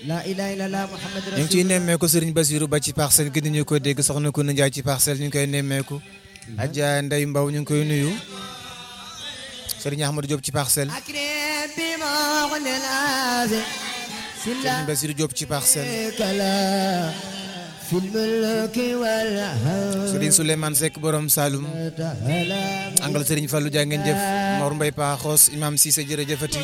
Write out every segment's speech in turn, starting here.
la ilaha illallah muhammad ñu ngi ciy nemmeeku Serigne Basirou ba ci parcelle gi ñu ko dégg soxna ko Ndiaye ci parcelle ñu ngi koy nemmeeku Adja Ndeye Mbaw ñu ngi koy nuyu Serigne Ahmadou Diop ci parcelle akrim bi mughni al-azi Serigne Basirou Diop ci parcelle kala fil mulki wal hawli Serigne Souleymane Seck borom Saloum taala angal Serigne Fallou Dia ngeen jëf Mor Mbaye Paaxoos Imam Cissé jërëjëfati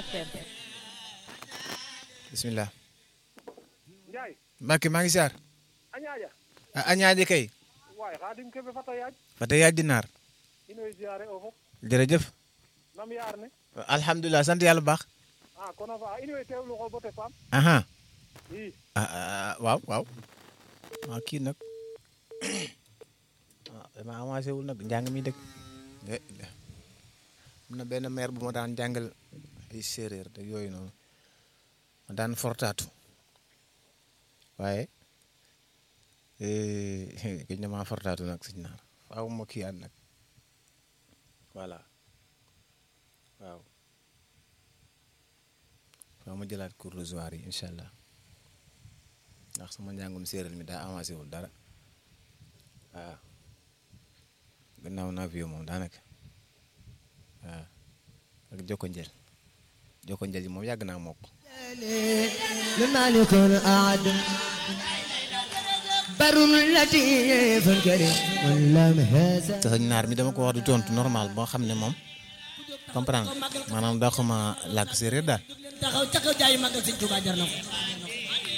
bismillah Njaay Mbacke maa ngi siyaar añaaja a añaaje kay waay xaadim kebe fata yaaj fa te yaaj dinaar inoy ziare o fop jërëjëf nam yaar ne alhamdulilah sant yàlla bu baax a kono fa inoy teewlu xo bote faam aha i ah ah, waaw waaw waaw kii nag ah dama avancé wul nag njàng mi dëkk am na benn maire bu ma daan jàngal ay séeréer te yooyu noonu ma daan fortaatu waaye gëj na maa fortaatu nag sëñ naar faaw ma kii ànd nag voilà waaw faaw ma jëlaat cours de soir yi incha allah ndax sama njàngum séeréer mi daa avancé wul dara waaw gannaaw naa fi moom daanaka waaw ak jokko njël jokko njël yi moom yàgg naa mokk لمالك أعد بر لطيف كريم ولم هذا te sëñ naar mi dama ko wax du tontu normal boo xam ne moom comprendre maanaam daa xama làkk séeréer daal taxaw ca kaw jaayu màggal sëñ Tuubaa jar na ko